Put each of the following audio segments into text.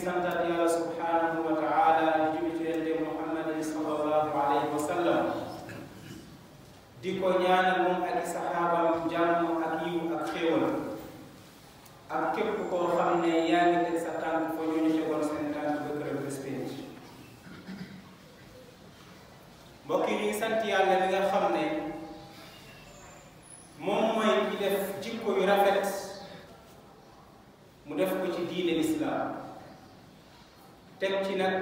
santaat yàlla subhanahu wa taala di julli ci yonente muhammadin sallallahu alayhi wa sallam di ko ñaanal moom ak i saxaabam jàmm ak yiw ak xéewal ak képp koo xam ne yaa ngi teg sa tànk fa ñu ñu tegoon seen tànk ba këral bés pénc mbokk yi ñu ngi sant yàlla mi nga xam ne moom mooy ki def jikko yu rafet mu def ko ci diine lislaam teg ci nag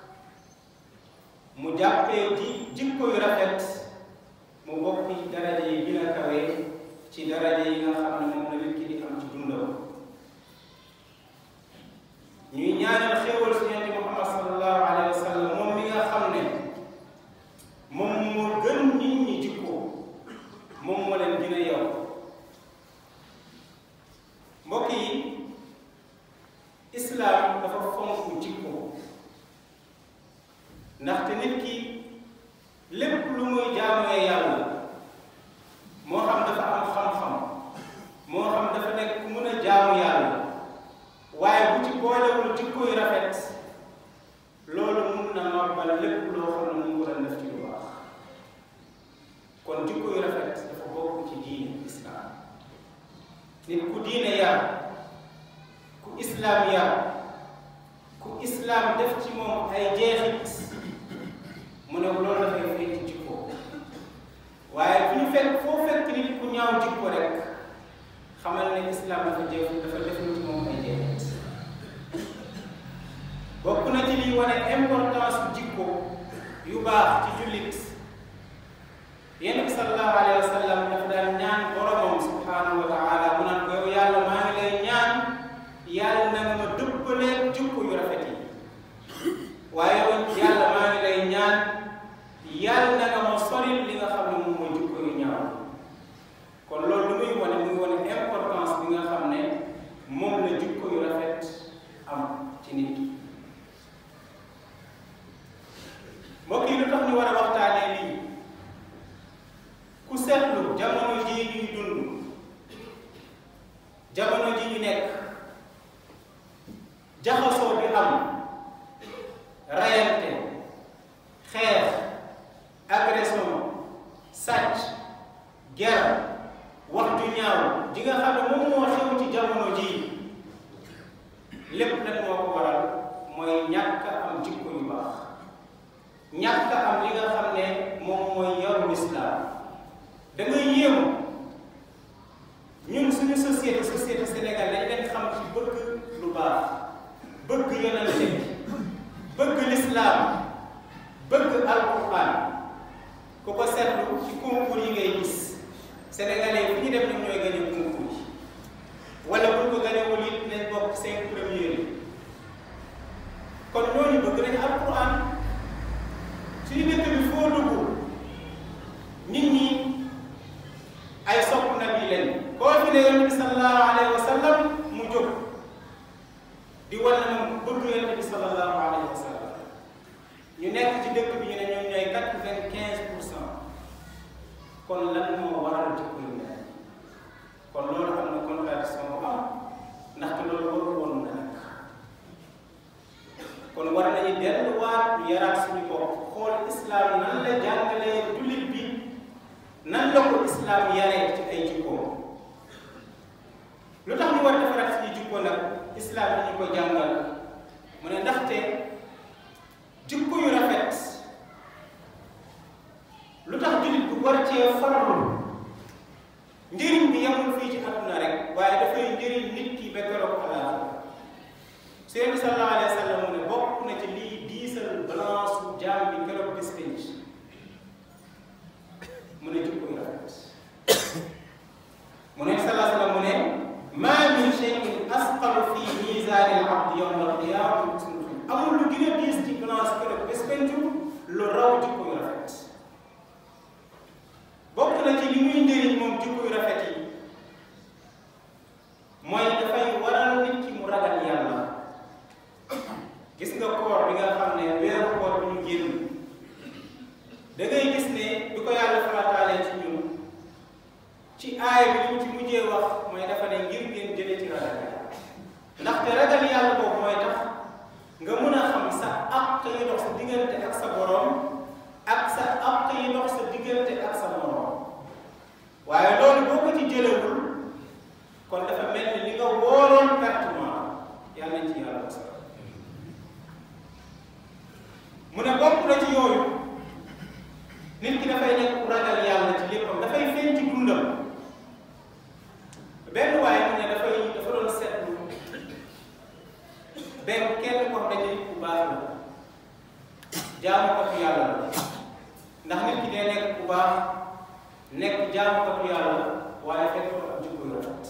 mu jàppee ji jikko yu rafet mu bokk ci daraja yi gën a kawe ci daraja yi nga xam ne moom la nit ki di am ci dundam ñuy ñaanal xéewal si yonent Muhammad sallallahu alayhi wa sallam moom mi nga xam ne moom moo gën nit ñi jikko moom moo leen gën a yow mbokk yi islaam dafa fonk jikko ndaxte nit ki lépp lu muy jaamuwee yàlla moo xam dafa am xam-xam moo xam dafa nekk ku mën a jaamu yàlla waaye bu ci boolewul jikko yu rafet loolu mun na màbbal lépp loo xam ne mu war a def ci lu baax kon jikko yu rafet dafa bokk ci diine islaam nit ku diine yar ku islaam yar ku islaam def ci moom ay jeexit mu ne loolu dafay fay ci jikko waaye bu ñu fekk foo fekk nit ku ñaaw jikko rek xamal ne islaam dafa jëf dafa def ci moom ay jeexit bokk na ci liy wane importance bu jikko yu baax ci jullit yonent bi sallallahu alayhi wa sallam dafa daan ñaan boromam subhanahu wa taala mu naan ko yow yàlla maa ngi lay ñaan yàlla na nga ma dëppalee jikko yu rafet yi waaye yàlla maa ngi lay ñaan yàlla na nga ma soril li nga xam ne moom mooy jikko yu ñaaw kon loolu lu muy wane muy wane importance bi nga xam ne moom la jikko yu rafet am ci nit ki mbokk yi lu tax ñu war a waxtaanee lii ku seetlu jamono jii ñuy dund jamono ji ñu nekk jaxasoo bi am rayante xeex agression sàcc guerre wax ju ñaaw ji nga xam ne moom moo xew ci jamono ji lépp nag moo ko waral mooy ñàkk am jikko yu baax ñàkk am li nga xam ne moom mooy yaru lislaam da ngay yéemu ñun suñu société société Sénégal dañ leen xam ci bëgg lu baax bëgg yonente bi bëgg lislaam bëgg alquran ku ko seetlu ci concours yi ngay gis sénégalais fu ñu dem ñoom ñooy gañe concours yi wala bu ko gañewul it nañ bokk cinq premiers yi kon ñooñu bëgg nañ alquran suñu dëkk bi foo dugg nit ñi ay sopp nabi leen koo fi ne yonent bi sallallahu alayhi wa sallam mu jóg di wan ne moom bëgg yonent bi sallallahu alayhi wa sallam ñu nekk ci dëkk bi ñu ne ñoom ñooy quatre-vingt-quinze pour cent kon lan moo waral jikko yu mel kon loolu am na contradiction bu am ndaxte loolu warul woon na nag kon war nañu delluwaat ñu yaraat suñu bopp xool islam nan la jàngalee jullit bi nan la ko islam yaree ci ay jikkoom lu tax ñu war defaraat suñu jikko nag islam yi ñu ko jàngal mu ne ndaxte jikko yu rafet lu tax jullit bu war cee farlu njëriñ bi yamul fii ci àdduna rek waaye dafay njëriñ nit ki ba keroog alaaxira Seydou sallallahu alayhi wa sallam mu ne bokk na ci lii diisal balance su jaam bi keroog bis penc mu ne jikko yu rafet mu ne sallallahu alayhi wa sallam mu ne maa min shay'in asqalu fi miizaani al-abdi yawma al-qiyaamati amul lu gën a diis ci balance keroog bis penc lu raw jikko yu rafet bokk na ci li muy njëriñ moom jikko yu rafet yi mooy dafay waral nit ki mu ragal yàlla gis nga koor bi nga xam ne weeru koor bi ñu génn da ngay gis ne bi ko yàlla farataalee ci ñun ci aaya bi li mu ci mujjee wax mooy dafa ne ngir ngeen jëlee ci ragal yàlla ndaxte ragal yàlla boobu mooy tax nga mën a xam sa àq yi dox sa diggante ak sa borom ak sa àq yi dox sa diggante ak sa morom waaye loolu boo ko ci jëlewul kon dafa mel ni li nga wóoroon pertement yàlla nañ ci yàlla mosal mu ne bokk na ci yooyu nit ki dafay nekk ku ragal yàlla ci léppam dafay feeñ ci dundam benn waaye mu ne dafay dafa doon seetlu benn kenn ko dañu nit ku baax la jaamukatu yàlla la ndax nit ki day nekk ku baax nekk jaamukatu yàlla waaye fekk ko ak jikko yu rafet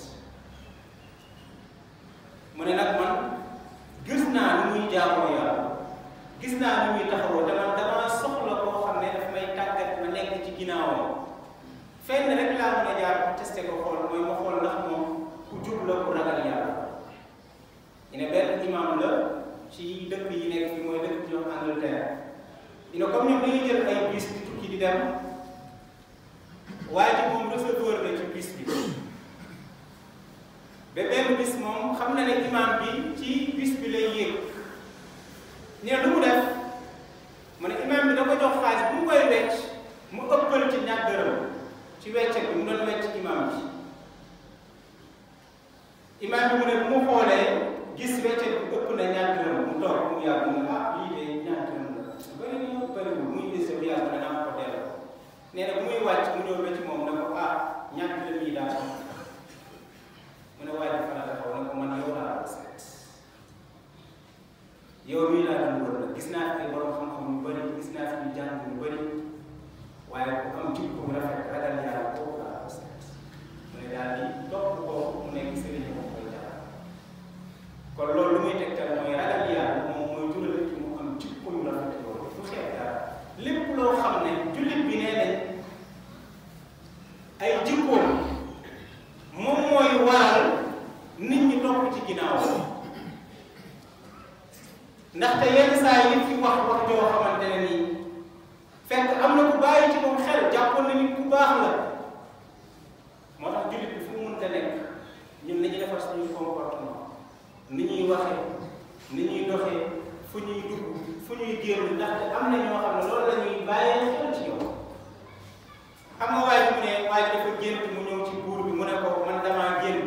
mu ne nag man gis naa ni muy jaamoo yàlla gis naa ni muy taxawoo te man damaa soxla koo xam ne daf may tàggat ma nekk ci ginnaawam fenn rek laa mën a jaar pour testé ko xool mooy ma xool ndax moom ku jub la ku ragal yàlla ñu ne benn imam la ci dëkk yi nekk fi mooy dëkk ñoom Angleterre ñu ne comme ñoom dañuy jël ay bus di tukki di dem waaye ji moom receveur la ci bus bi ba benn bis moom xam na ne imam bi ci bus bi lay yéeg ñu ne lu mu def mu ne imam bi da ko jox xaalis bu mu koy wecc mu ëppal ci ñaar dërëm ci weccet bi mu doon wecc imam bi imam bi mu ne bu mu xoolee gis weccet bi ëpp na ñaar dërëm mu toog mu yàgg mu ne ah lii de ñaar dërëm la bëri na bëriwul muy gis bu yàgg ne naa ko delloo nee na bu muy wàcc mu ñëw ba ci moom ne ko ah ñaar dërëm yi daal mu ne waaye dafa la taxaw ne ko man yow laa ko seet yow mii laa doon wër la gis naa fi ay borom xam-xam yu bëri gis naa fi ñu jàng yu bëri waaye ku am jikko bu rafet ragal yàlla kooku laa ko seet mu ne daal di topp ko mu nekk sëriñ moom koy jaar kon loolu lu muy tegtal mooy ragal yàlla moom mooy jural ci mu am jikko yu rafet loolu du xeeb dara lépp loo xam ne jullit bi nee nañ ay jikkoom moom mooy waral nit ñi topp ci ginnaaw ndaxte yenn saa yi fi wax wax joo xamante ne nii fekk am na ku bàyyi ci moom xel jàppoon na nit ku baax la moo tax jullit bi fu mu mënta nekk ñun nañu defar suñuy comportement ni ñuy waxee ni ñuy doxee fu ñuy dugg fu ñuy génn ndaxte am na ñoo xam ne loolu la ñuy bàyyee xel ci yow xam nga waaye mu ne waaye dafa gént mu ñëw ci buur bi mu ne ko man damaa gént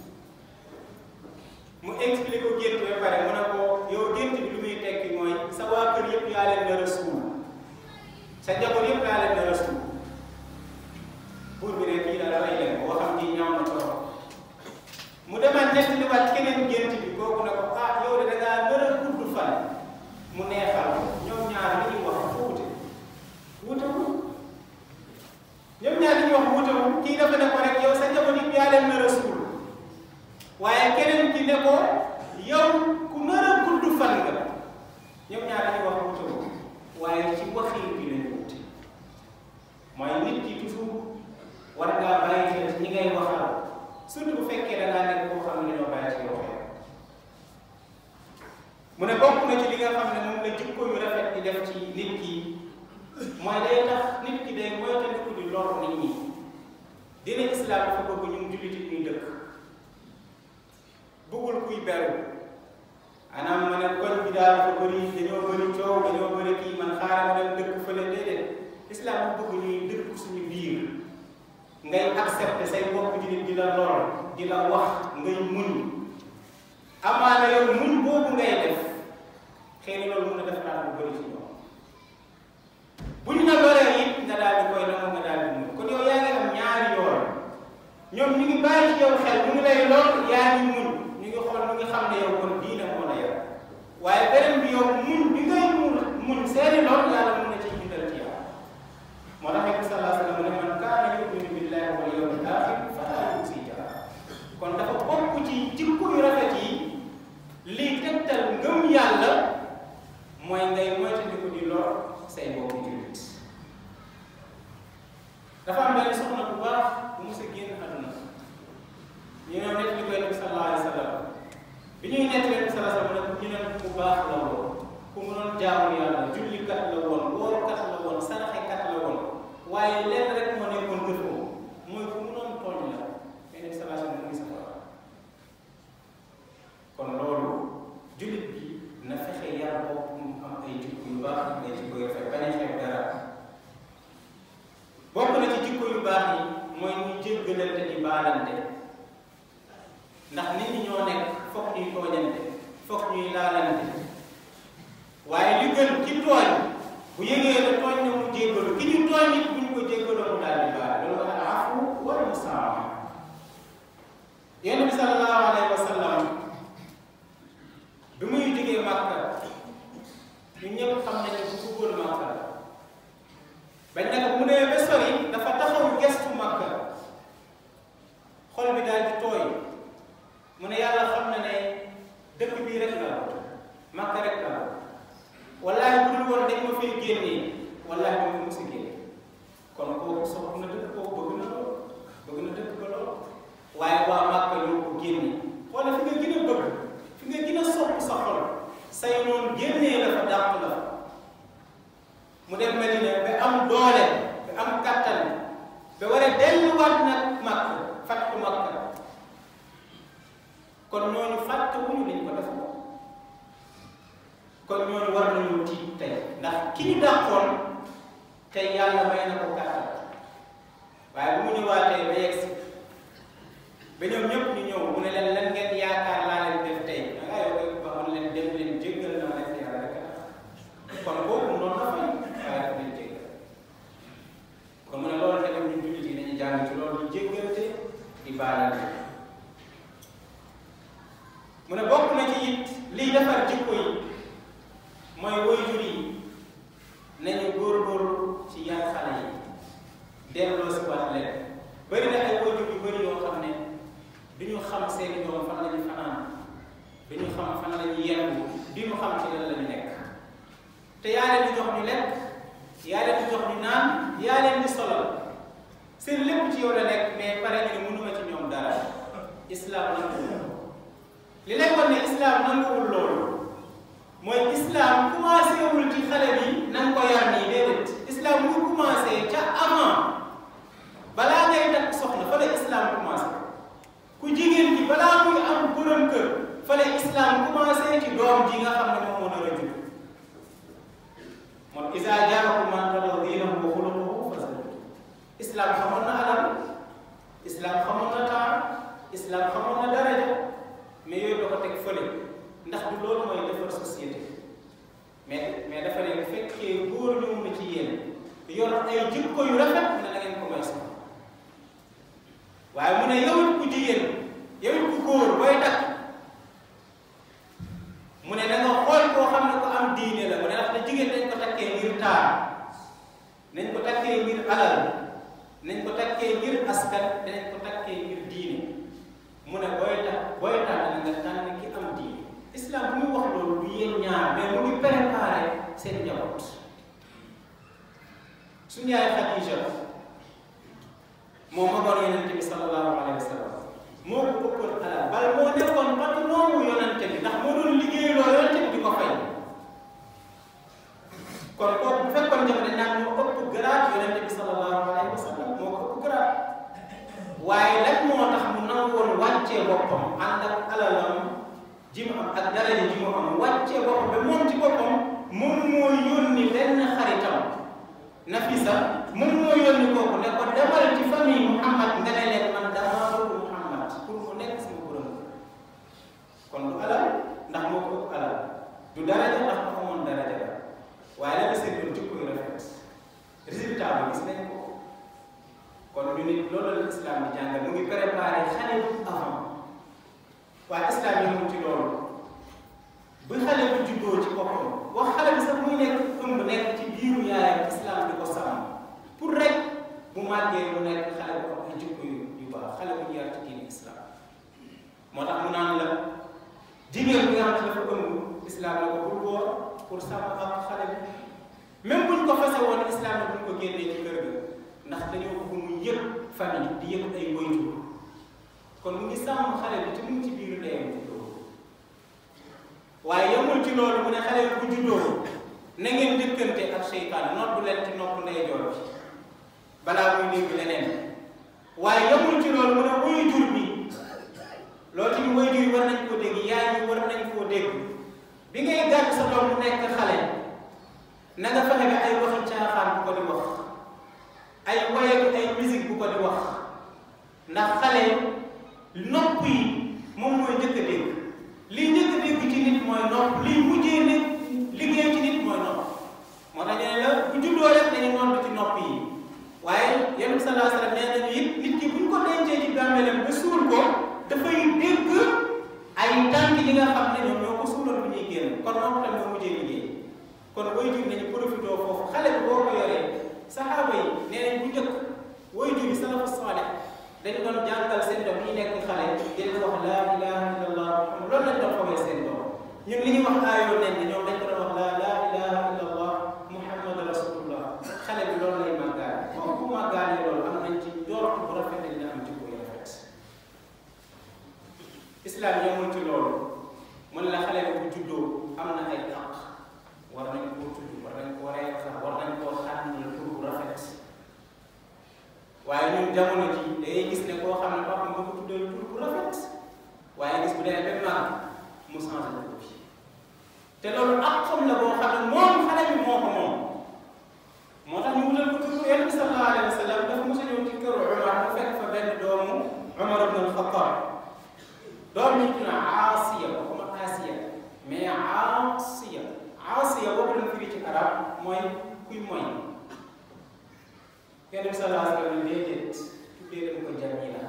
mu expliqué ko gént ba pare mu ne ko yow gént bi lu muy tekki mooy sa waa kër yëpp yaa leen nar a suul sa njaboot yëpp yaa leen nar a suul buur bi ne kii daal dafay dem boo xam ni ñaaw na trop mu demaat nettaliwaat keneen gént bi kooku ne ko ah yow de da ngaa nar a gudd fan mu neexal ñoom ñaar li ñuy wax dafa wute wutewul ñoom ñaar li ñuy wax wutewul kii dafa ne ko rek yow sa njaboot yëpp yaa leen nar a suul waaye keneen ki ne ko yow ku nar a gudd fan nga ñoom ñaar li ñuy wax wutewul waaye ci waxin bi lañu wute mooy nit ki toujours war ngaa bàyyi xel ci ñi ngay waxal surtout bu fekkee da ngaa nekk koo xam ne dañoo bàyyi ci yow xel mu ne bokk na ci li nga xam ne moom la jikko yu rafet di def ci nit ki mooy day tax nit ki day moytandiku di lor nit ñi dina islam dafa bëgg ñun jullit ñuy dëkk bëggul kuy beru maanaam ma ne koñ bi daal dafa bëri dañoo bëri coow dañoo bëri kii man xaaral ma dem dëkk fële déedéet islam dafa bëgg ñuy dëkk suñu biir ngay accepter say mbokk jullit di la lor di la wax ngay muñ amaana yow muñ boobu ngay def xëy na loolu mën na defaraat lu bëri ci ñoom buñ la loree it nga daal di koy nangu nga daal di muñ kon yow yaa ngi am ñaari yoon ñoom ñu ngi bàyyi ci yow xel ñu ngi lay lor yaa ngi muñ ñu ngi xool ñu ngi xam ne yow kon diine moo la yor waaye beneen bi yow muñ bi ngay muñ muñ seeni lor yàlla mën na ci bindal ci yow moo tax Nabi sallallahu alayhi wa sallam ne man kaana yuminu billahi wal yawmil aaxir falaa yu'zi jaarahu kon dafa bokk ci jikko yu rafet yi lii tegtal ngëm yàlla mooy ngay moytandiku di lor say mbokku jullit dafa am benn soxna bu baax bu mos a génn àdduna ñu ñëw nekk li koy Nabi sallallahu alayhi wa sallam bi ñuy nekk leen sallallahu alayhi wa sallam ñu ne ku baax la woon ku mënoon jaamu yàlla jullikat la woon woorkat la woon saraxekat la woon waaye lenn rek moo nekkoon gëfoo mooy ku mënoon tooñ la mais Nabi sallallahu alayhi wa sallam mu ngi safara kon loolu jullit bi na fexe foog ñuy laalante waaye li gën ci tooñ bu yëgee ne tooñ na mu jéggalu ki ñu tooñ nit bu ñu ko jéggaloo mu daal di baal loolu al afu wal musaama yonent bi sallallahu alayhi wa sallam bi muy jógee Màkka ñu ñëpp xam nañu bu bëggoon Màkka la bañ nag mu nee ba sori dafa taxaw gestu Màkka xol bi daal di tooy mu ne yàlla xam na ne dëkk bii rek la Màkka rek la wallaahi bu dul woon dañ ma fay génnee wallaahi moom mu si génne kon kooku soxla na dëkk kooku bëgg na lool bëgg na dëkk ba lool waaye waa Màkka ñoo ko génne wala fi nga gën a bëgg fi nga gën a sopp sa xol say noonu génnee la fa dàq la mu dem Madina ba am doole ba am kattan ba war a delluwaat nag Màkka fàttu Màkka kon ñooñu fàtte wuñu dañ ko def ko kon ñooñu war nañu tiit tey ndax ki ñu dàqoon tey yàlla may na ko kattan waaye bu mu ñëwaatee ba yegg si ba ñoom ñëpp ñu ñëw mu ne leen lan ngeen yaakaar laa leen def tey da ngaa yow ba mu leen dem leen jéggal na leen yàlla rek kon boobu noonu la fay waaye daf leen jéggal kon mu ne loolu tamit ñun jullit yi nañu jàng ci loolu di jéggante di baalante mu ne bokk na ci it liy defar jikko yi mooy waajur yi nañu góorgóorlu ci yar xale yi delloo si waat leen bëri na ay waajur yu bëri yoo xam ne du ñu xam seeni doom fan la ñu fanaan du ñu xam fan la ñu yendu du ñu xam ci lan la ñu nekk te yaa leen di jox ñu lekk yaa leen di jox ñu naan yaa leen di solal seen lépp ci yow la nekk mais pare ñu ne mënuma ci ñoom dara islam nanguwul li lay wan ne islam nanguwul loolu mooy islam commencé wul ci xale bi na nga ko yar nii déedéet islam mu commencé ca avant balaa ngay takk soxna fa la islam commencé ku jigéen ji balaa muy am borom kër fa la islam commencé ci doom ji nga xam ne moom moo nar a judd moom isa jaakum man tardawna diinahu wa xuluqahu fazawwijuuhu islam xamoon na alal islam xamoon na temps islam xamoon na daraja mais yooyu da ko teg fële ndax du loolu mooy defar société mais mais dafa ne bu fekkee góor ñëw na ci yéen yor ay jikko yu rafet ne na ngeen ko may sax waaye mu ne yow it ku jigéen yow it ku góor booy takk mu ne da nga xool koo xam ne ko am diine la mu ne ndax te jigéen dañ ko takkee ngir taar nañ ko takkee ngir alal nañ ko takkee ngir askan danañ ko takkee ngir diine mu ne booy tax booy tànn nga tànn ki am diine islam bu muy wax loolu du yéen ñaar mais mu ngi préparé seen njaboot suñu yaay Xadija moo magoon yonente bi sallallahu alayhi wa sallam moo ko ëppoon alal bal moo nekkoon patron wu yonente bi ndax moo doon liggéeyloo yonente bi di ko fay kon kooku bu fekkoon jafe dañ naan moo ëpp grade yonente bi sallallahu alayhi wa sallam moo ko ëpp grade waaye lan moo tax mu nangoon wàccee boppam ànd ak alalam ji mu am ak daraja ji mu am wàccee boppam ba moom ci boppam moom moo yónni benn xaritam Nafisa moom moo yónni kooku ne ko demal ci famille Muhammad nga ne leen man damaa bëgg Muhammad pour mu nekk sama borom kon du alal ndax moo ko ëpp alal du daraja ndax ko amoon daraja la waaye la nga seetlu jikko yu rafet résultat bi gis nañ ko kon ñu nit loolu la islam di jàngal mu ngi préparé xale bu avant waaye islam yi mu ci loolu bu xale bu juddoo ci boppam wax xale bi sax muy nekk ëmb nekk ci biiru yaayam islam di ko sàmm pour rek bu màggee mu nekk xale bu am ay jikko yu yu baax xale bu ñu yar ci diine islam moo tax mu naan la jigéen bi nga xam ne dafa ëmb islam la ko bul woor pour sàmm ak xale bi même buñ ko fase woon islam la buñ ko génnee ci kër ga ndax dañoo bëgg mu yëg famille di yëg ay waajur kon mu ngi sàmm xale bi te mu ngi ci biiru ndeyam waaye yemul ci loolu mu ne xale bi bu juddoo na ngeen dëkkante ak seytaan noddu leen ci nopp ndeyjoor bi balaa muy dégg leneen waaye yemul ci loolu mu ne waajur bi loolu tamit waajur yi war nañ koo dégg yaay yi war nañ koo dégg bi ngay gàtt sa doom mu nekk xale na nga fexe ba ay waxi caaxaan bu ko di wax ay woy ak ay musique bu ko di wax ndax xale nopp yi moom mooy njëkk a dégg lii njëkk a dégg ci nit mooy nopp liy mujjee nit liggéey ci nit mooy nopp moo tax ñu ne la bu juddoo rek dañu nodd ci nopp yi waaye yonent bi sallallahu alayhi wa sallam nee nañu it nit ki bu ñu ko dencee ci bàmmeelam ba suul ko dafay dégg ay tànk yi nga xam ne ñoom ñoo ko suuloon bu ñuy génn kon nopp tamit moo mujjee liggéey kon waajur nañu profité foofu xale bi boo ko yoree saxaaba yi nee nañ bu njëkk waajur yi salafu saalih dañu doon jàngal seen doom yi nekk xale di leen wax laa ilaha illallah muhammad loolu lañ doon xamee seen doom ñun li ñuy wax aayoo nen ni ñoom dañ ko doon wax laa laa ilaha illallah muhammad rasulullah xale bi loolu lay màggaale moom bu màggaale loolu am nañ ci njort bu rafet dina am ci bu rafet islam yemul ci loolu mën la xale bi bu juddoo am na ay àq war nañ koo tudd war nañ koo rey sax war nañ koo xàmmil tur bu rafet waaye ñun jamono ji dangay gis ne koo xam ne papa nga ko tuddee tur bu rafet waaye gis bu demee ba màgg mu changé ko bi te loolu ak xam la boo xam ne moom xale bi moo ko moom moo tax ñu wutal ko tur yonent bi sallallahu alayhi wa sallam dafa mos a ñëw ci këru Umar mu fekk fa benn doomu Umar ibn al-Khattab doom yi ñu naan Aasiya waxuma Aasiya mais Aasiya Aasiya boobu lañ firi ci arab mooy kuy moy yonent bi sallallahu alayhi wa sallam déedéet tuddee leen ko Jamila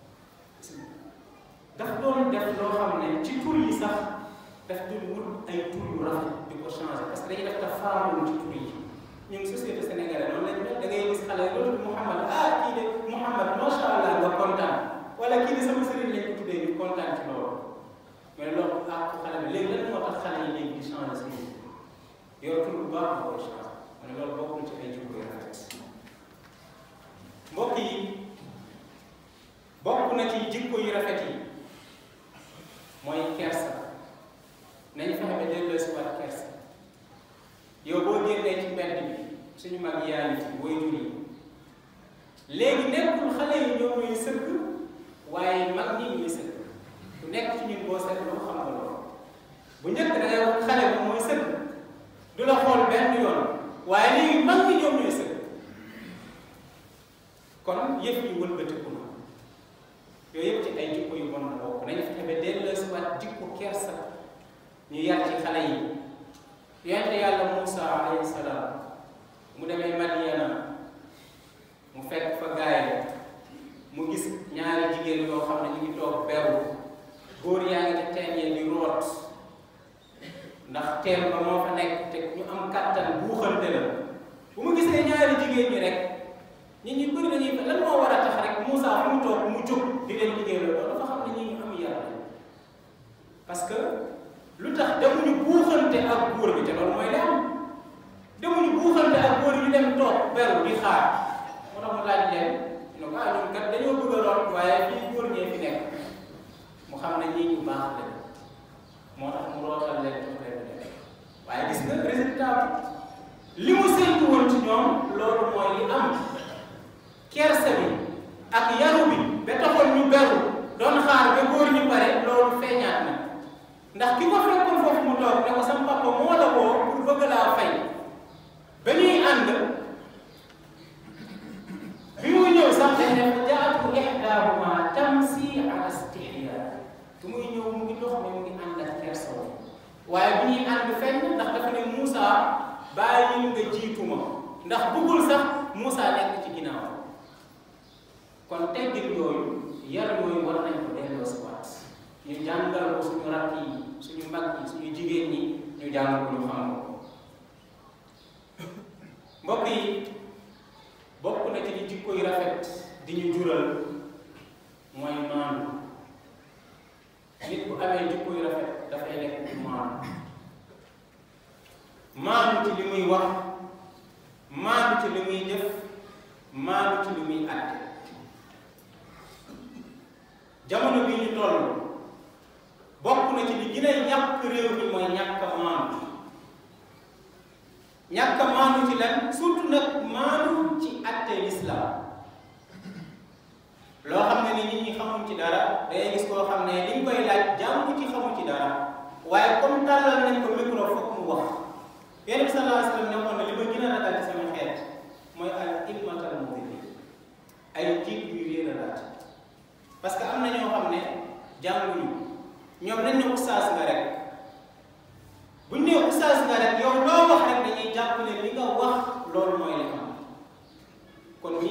daf doon def loo xam ne ci tur yi sax daf doon wut ay tur yu rafet di ko changé parce que dañuy def tafaawul ci tur yi ñun société sénégalaise noonu lañ mel da ngay gis xale loolu Mouhamad ah kii de Mouhamad macha allah nga kontaan wala kii de sama sëriñ lañ ko tuddee ñu kontaan ci loolu mais loolu ah xale bi léegi lan moo tax xale yi léegi di changé seen yor tur bu baax nga koy changé ma ne loolu bokkul ci ay jikko yu rafet mbokk yi bokk na ci jikko yu rafet yi mooy kersa nañu fexe ba delloo si waat kersa yow boo génnee ci mbedd bi suñu mag yaa ngi ci booy jur yi léegi nekkul xale yi ñoom ñooy sëkk waaye mag ñi ñuy sëkk ku nekk ci ñun boo seetloo xam nga loolu bu njëkk da ngay wax xale bi mooy sëkk du la xool benn yoon waaye léegi mag ñi ñoom ñooy sëkk kon yëf yi wëlbatiku na yooyu yëpp ci ay jikko yu bon la bokk nañu fexe ba delloo si waat jikko kersa ñu yar ci xale yi yonente yàlla Moussa alayhi salaam mu demee Madiana mu fekk fa gaay mu gis ñaari jigéen yoo xam ne ñu ngi toog beru góor yaa ngi ci teen yee di root ndax teen ba moo fa nekk te ñu am kàttan buuxante la bu mu gisee ñaari jigéen ñi rek nit ñi bëri nañuy lan moo war a tax rek Moussa fu mu toog mu jóg di leen liggéey loolu dafa xam ne ñi ñu am yar parce que lu tax demuñu buuxante ak góor bi te loolu mooy li am demuñu buuxante ak góor yi ñu dem toog beru di xaar moo tax mu laaj leen ñu ne ko ah ñun kat dañoo bëgg a root waaye fii góor ñee fi nekk mu xam ne ñii ñu baax leen moo tax mu rootal leen jox leen dem waaye gis nga résultat bi li mu séntu woon ci ñoom loolu mooy li am kersa bi ak yaru bi ba taxoon ñu beru doon xaar ba góor ñu pare loolu feeñaat na ndax ki ko fekkoon foofu mu toog ne ko sama papa moo la woo pour bëgg laa fay ba ñuy ànd bi muy ñëw sax dañ ne fa jaatu ihdaahuma tamsi ala istihya bi muy ñëw mu ngi dox mais mu ngi ànd ak kersa woon waaye bi ñuy ànd fenn ndax dafa ne Moussa bàyyi nga jiitu ma ndax bëggul sax Moussa nekk ci ginnaaw kon teggin yooyu yar yooyu war nañ ko delloo si waat ñu jàngal ko suñu rakk yi suñu mag yi suñu jigéen ñi ñu jàng ko ñu xam ko mbokk yi bokk na ci di jikko yu rafet di ñu jural mooy maandu nit bu amee jikko yu rafet dafay nekk ku maandu maandu ci li muy wax maandu ci li muy def maandu ci li muy àtte jamono bii ñu toll bokk na ci li gën a yàq réew mi mooy ñàkk a maandu ñàkk a maandu ci lan surtout nag maandu ci àtte lislaam loo xam ne ni nit ñi xamuñ ci dara dangay gis koo xam ne liñ koy laaj jàngu ci xamuñ ci dara waaye comme tàllal nañ ko micro foog mu wax yonent bi sallallahu alayhi wa sallam nekkoon na li ma gën a ragal ci sama xeet mooy al immatal mudillin ay jiit yu réer a laaj parce que am na ñoo xam ne jànguñu ñoom dañ ne ustaas nga rek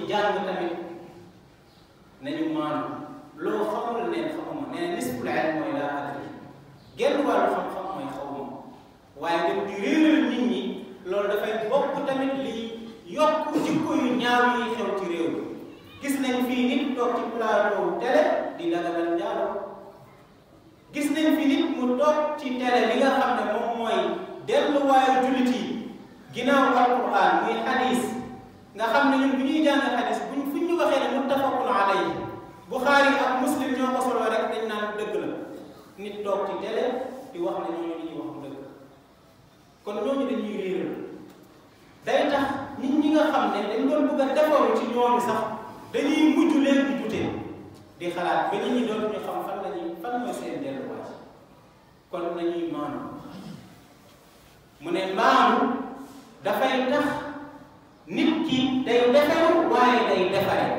jàng tamit nañu maanu loo xamul ne xamuma nee na nisful ilm mooy laa adri genn wàllu xam-xam mooy xawma waaye dem di réeral nit ñi loolu dafay bokk tamit li yokk jikko yu ñaaw yi xew ci réew mi gis nañ fii nit toog ci plateau télé di daganal njaaloo gis nañ fi nit mu toog ci télé li nga xam ne moom mooy delluwaayu jullit yi ginnaaw alquran muy xadis nga xam ne ñun bu ñuy jàng xadis buñ fu ñu waxee ne muttafaqun alayhi Buxaari ak Muslim ñoo ko solo rek dañ naan dëgg la nit toog ci télé di wax ne ñooñu li ñuy wax dëgg kon ñooñu dañuy réeral day tax nit ñi nga xam ne dañ doon bëgg a defaru ci ñooñu sax dañuy mujj leen di dute di xalaat ba nit ñi dootuñu xam fan lañuy fan mooy seen delluwaay kon nañuy maanu mu ne maanu dafay tax nit ki day defaru waaye day defare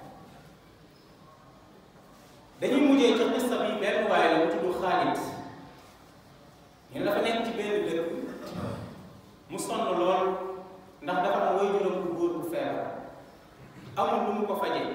dañuy mujjee ci xista bi benn waaye la mu tudd Xaalid ñu ne dafa nekk ci benn dëkk mu sonn lool ndax dafa am waajuram bu góor bu feebar amul lu mu ko fajee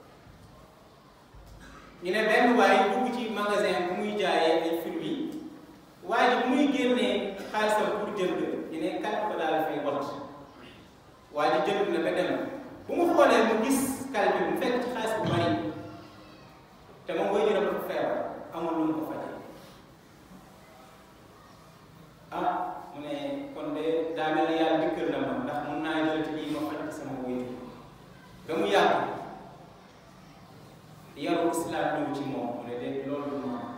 ñu ne benn waaye dugg ci magasin bu muy jaayee ay fruits waaye bu muy génnee xaalisam pour jënd ñu ne kalpe ba daal fay wat waaye ji jënd na ba dem bu mu xoolee mu gis kalpe bi mu fekk ci xaalis bu bari te moom waajuram dafa feebar amul lu mu ko fajee ah mu ne kon de daa mel ni yàlla dikkal na ma ndax mun naa jël ci lii ma faj ci sama waajur ba mu yàgg yaru islam ñëw ci moom mu ne de loolu du ma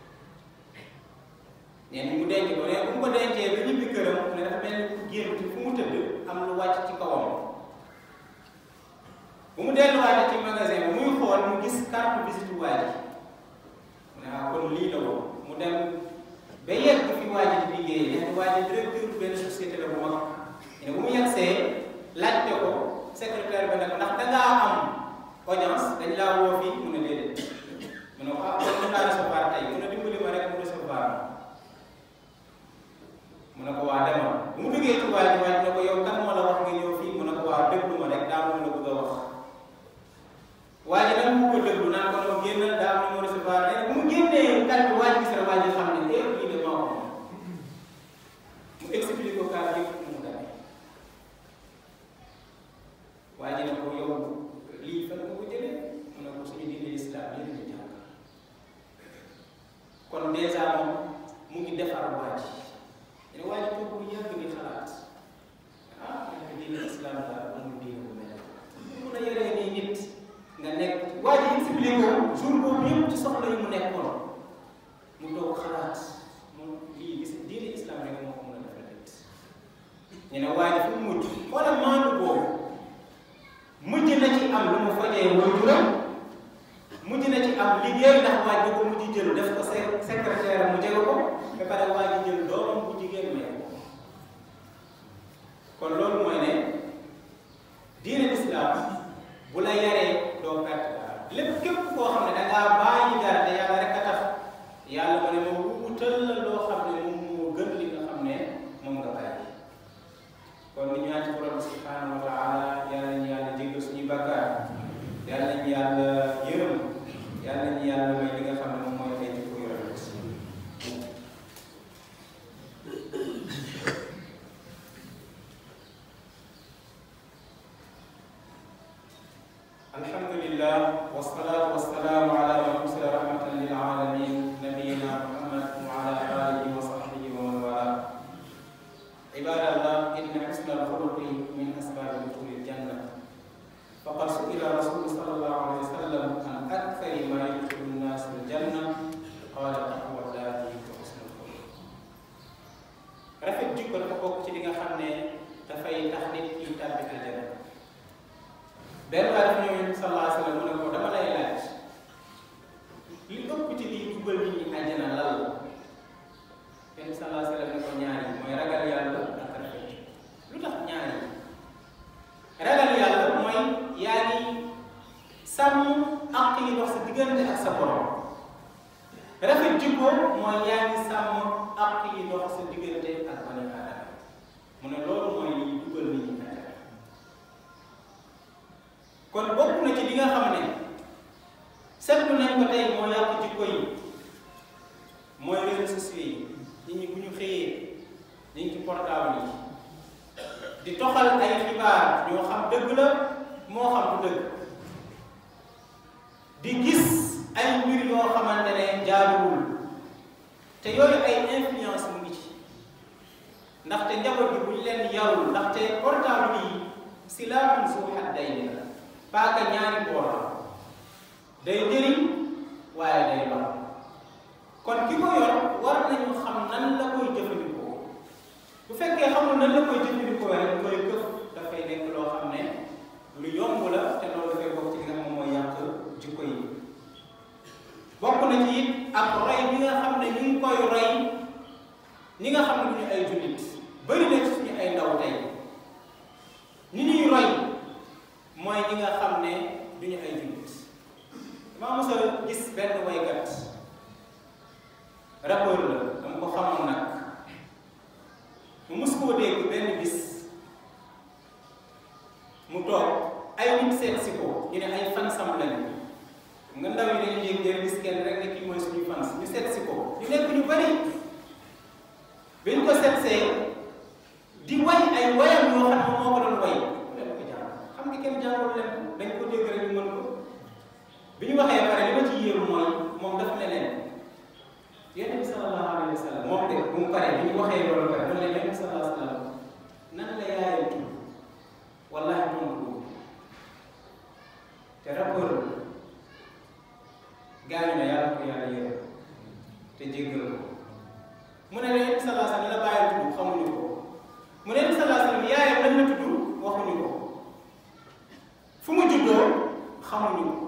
nee na mu denc ko ne bu mu ko dencee ba ñibbi këram mu ne dafa mel ni ku génn fu mu tëdd am lu wàcc ci kawam bu mu delluwaatee ci magasin bi muy xool mu gis carte visite waa ji mu ne ah kon lii la woon mu dem ba yegg fi waa ji di liggéey nee waa ji directeur benn société la bu mag ne bu mu yegsee laajte ko secrétaire ba ne ko ndax dangaa am audience dañ laa woo fii mu ne déedéet mu ne ko ah kon mën naa recevoir tey mu ne dimbali ma rek mu recevoir mu ne ko waa demal bu mu duggee ci waa ji waa ji ne ko yow kan moo la wax nga ñëw fii mu ne ko waa déglu ma rek daa mu la bëgg a wax waa ji nag mu ko déglu naan ko noo génnal daa am mu recevoir nee na bu mu génnee kan bi waa ji gis na waa ji xam ne eh lii de maa ko mu expliqué ko kaa yëpp mu demee waa ji ne ko yow lii fan nga ko jëlee mu ne ko suñu diine islam yéen ñu jàng kon dèjà moom mu ngi defar waa ji ne waa ji toog bu yàgg di xalaat ah nekk diine islam daal amul diine bu mel mun a yoree nii nit nga nekk waa ji expliqué ko jour boobu yëpp ci soxla yi mu nekkoon mu toog xalaat moom lii gis diine islam rek moo ko mën a defal nit ñu ne waa ji fu mu mujj xoolal maandu boobu mujj na ci am lu mu fajee waajuram mujj na ci am liggéey ndax waa ji ko mujj jël def ko secrétaire mu jege ko ba pare waa ji jël doomam bu jigéen may ko kon loolu mooy ne diine islam bu la yaree doo perte dara lépp képp koo xam ne da ngaa bàyyi dara te yàlla rek a tax yàlla ma ne ma wutal la loo xam ne moom moo gën li nga xam ne moom nga bàyyi kon ni ñaan ci borom subhanahu wa taala yàlla nañu yàlla jéggal suñuy bàkkaar yàlla nañu yàlla yërëm yàlla nañu yàlla may li nga xam ne moom mooy ay jikko yu rafet alhamdulillah wasalaatu wasalaamu ala man ursila rahmatan lil alamin nabiyina muhammad wa ala alihi wa sahbihi wa man wala ibadallah inna husna alxuluqi min asbabi duxuli aljanna faqad suila rasulu sallallahu alayhi wa sallam an akthari ma yudxilu nnas aljanna qala taqwallahi wa husnul xuluq rafet jikko dafa bokk ci li nga xam ne dafay tax nit ki tàbbi aljanna benn waay dafa ñëw yonent sallallahu alayhi wa sallam mu ne ko dama lay laaj li ëpp ci liy dugal nit ñi àjjana lan la yonent sallallahu alayhi wa sallam ne ko ñaari mooy ragal yàlla ak rafet lu tax ñaari ragal yàlla mooy yaa ngi sàmm àq yi dox sa diggante ak sa borom rafet jikko mooy yaa ngi sàmm àq yi dox sa diggante ak bani aadama mu ne loolu mooy liy dugal nit ñi àjjana kon ko tey moo yàq jikko yi mooy réseaux sociaux yi nit ñi bu ñu xëyee ñu ngi ci portable yi di toxal ay xibaar yoo xam dëgg la moo xam du dëgg di gis ay mbir yoo xamante ne jaaduwul te yooyu ay influence mu ngi ci ndaxte njaboot bi bu ñu leen yarul ndaxte portable yi si laamun su haddayni la paaka ñaari boor la day jëriñ waaye day lor kon ki ko yor war nañu xam nan la koy jëfandikoo bu fekkee xamul nan la koy jëfandikoo rek koy këf dafay nekk loo xam ne lu yomb la te loolu dafay bokk ci li nga xam mooy yàq jikko yi bokk na ci it ak roy bi nga xam ne ñu ngi koy roy ñi nga xam ne du ñu ay jullit bëri na ci suñu ay ndaw tey ñi ñuy roy mooy ñi nga xam ne du ñu ay jullit maa mos a gis benn waykat rappeur la dama ko xamoon nag mu mos koo dégg benn bis mu toog ay nit seet si ko ñu ne ay fansam lañu nga ndaw yi dañuy yëg ngeen gis kenn rek ne kii mooy suñu fans ñu seet si ko ñu nekk ñu bari bi ñu ko seetsee di way ay wayam yoo xam ne moo ko doon way ku leen ko jàng xam nga kenn jàngul leen dañ ko dégg rek ñu mën ko bi ñu waxee pare li ma ci yéemu mooy moom daf ne leen yonent bi sallallahu alayhi wa sallam moom de bu mu paree bi ñu waxee loolu pare mu ne leen yonent bi sallallahu alayhi wa sallam nan la yaayam tudd wallahi moom ko te rapport gaañu na yàlla ko yàlla yërëm te jéggal ko mu ne leen sallallahu alayhi wa sallam la bàyyi tudd xamuñu ko mu ne leen sallallahu alayhi wa sallam yaayam lan la tudd waxuñu ko fu mu juddoo xamuñu ko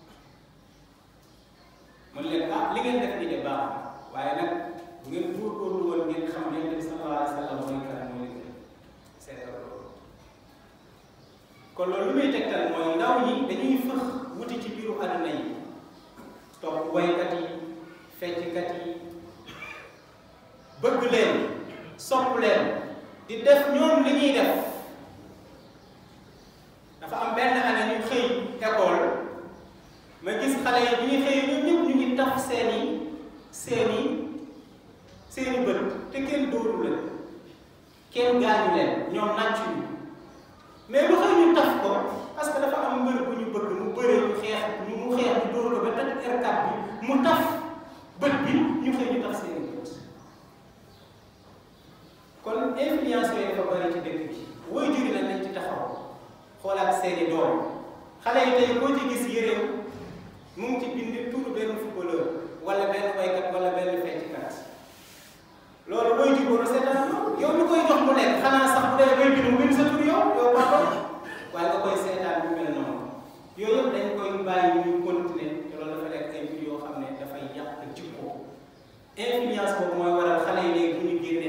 mu ne leen ah li ngeen def nii de baax waaye nag bu ngeen góorgóorlu woon ngeen xam yonent bi sallallahu alayhi wa sallam mooy kan mooy li gën seetal loolu kon loolu lu muy tegtal mooy ndaw ñi dañuy fëx wuti ci biiru àdduna yi topp waykat yi fecckat yi bëgg leen sopp leen di def ñoom li ñuy def dafa am benn année ñu xëy école ma gis xale yi bi ñu xëy ñoom ñëpp ñu ngi taf seeni seeni seeni bët te kenn dóoru leen kenn gaañu leen ñoom nàcc ñu mais lu xëy ñu taf ko parce que dafa am mbër bu ñu bëgg mu bëree ñu xeex ñu mu xeex ñu dóor ko ba toj R4 bi mu taf bët bi ñu xëy ñu taf seeni bët kon influence yooyu dafa bari ci dëkk bi woy juri nag nañ ci taxaw xoolaat seeni doom xale yi tey koo ci gis yëreem mu ngi ci bind turu benn footballeur wala benn waykat wala benn fecckat loolu woy jur war a seetaan yow mi koy jox mu nekk xanaa sax bu dee bay bind mu bind sa tur yow yow papa waaye nga koy seetaan bu mel noonu yooyu yëpp dañ koy bàyyi ñu continuer te loolu dafa nekk ay mbir yoo xam ne dafay yàq jikko influence boobu mooy waral xale yi léegi bu ñu génn